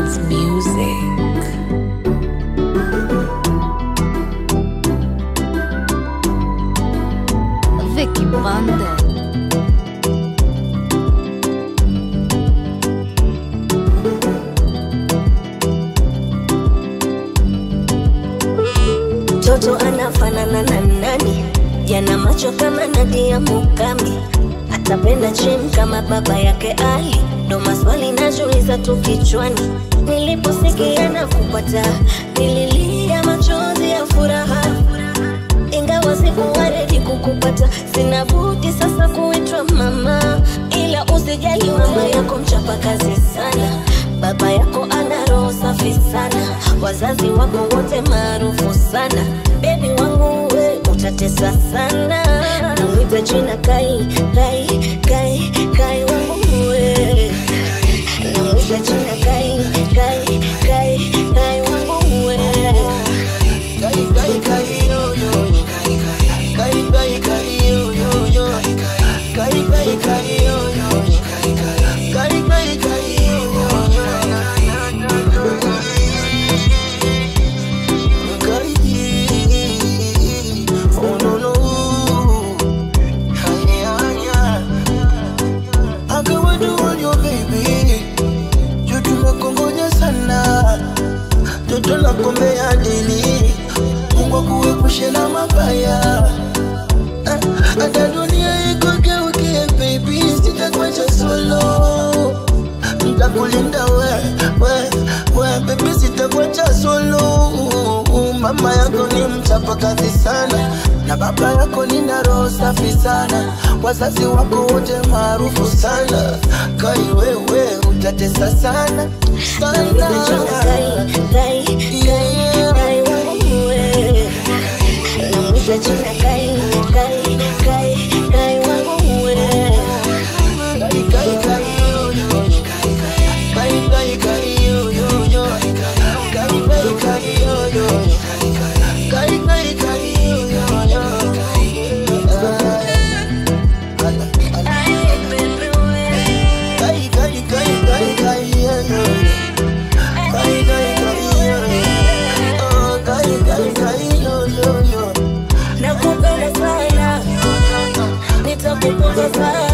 It's music. Vicky Bande. Mtoto anafanana na nani? Yana macho kama Nadia Mukami, atapenda gym kama baba yake Ali. Ndo maswali najiuliza tu kichwani, niliposikia na kupata, nililia machozi ya furaha, ingawa sikuwa ready kukupata. Sina budi sasa kuitwa mama, ila usijali, mama yako mchapa kazi sana Baba yako ana roho safi sana, wazazi wako wote maarufu sana. Bebi wangu we utatesa sana, namwita jina Kai, Kai, Kai, Kai wangu we, namwita jina Kai, Kai, Kai, Kai wangu we. Kai kai kai yo yo Kai kai kai yo yo yo Kai kai kai yo yo Kai kai kai yo yo Kai Oh no no Hanya hanya Akawa do on your baby You tumekongoja sana Toto la kombea dili Mungu akuepushe na mabaya Ah, hata dunia ikogeukie baby sitakuacha solo ntakulinda we we we baby sitakuacha solo mama yako ni mchapa kazi sana na baba yako nina roho safi sana wazazi wako wote maarufu sana kai wewe utatesa sana Namwita jina Kai, Kai, Kai, Kai wangu we. Namwita jina Kai, Kai, Kai, Kai wangu we. Kai kai kai yo yo Kai kai kai yo yo yo Kai kai kai yo yo Kai kai kai yo yo yo Kai kai kai kai kai yo yo Kai kai kai yo yo Oh kai kai kai yo yo yo Nakupenda sana, nitakutunza sana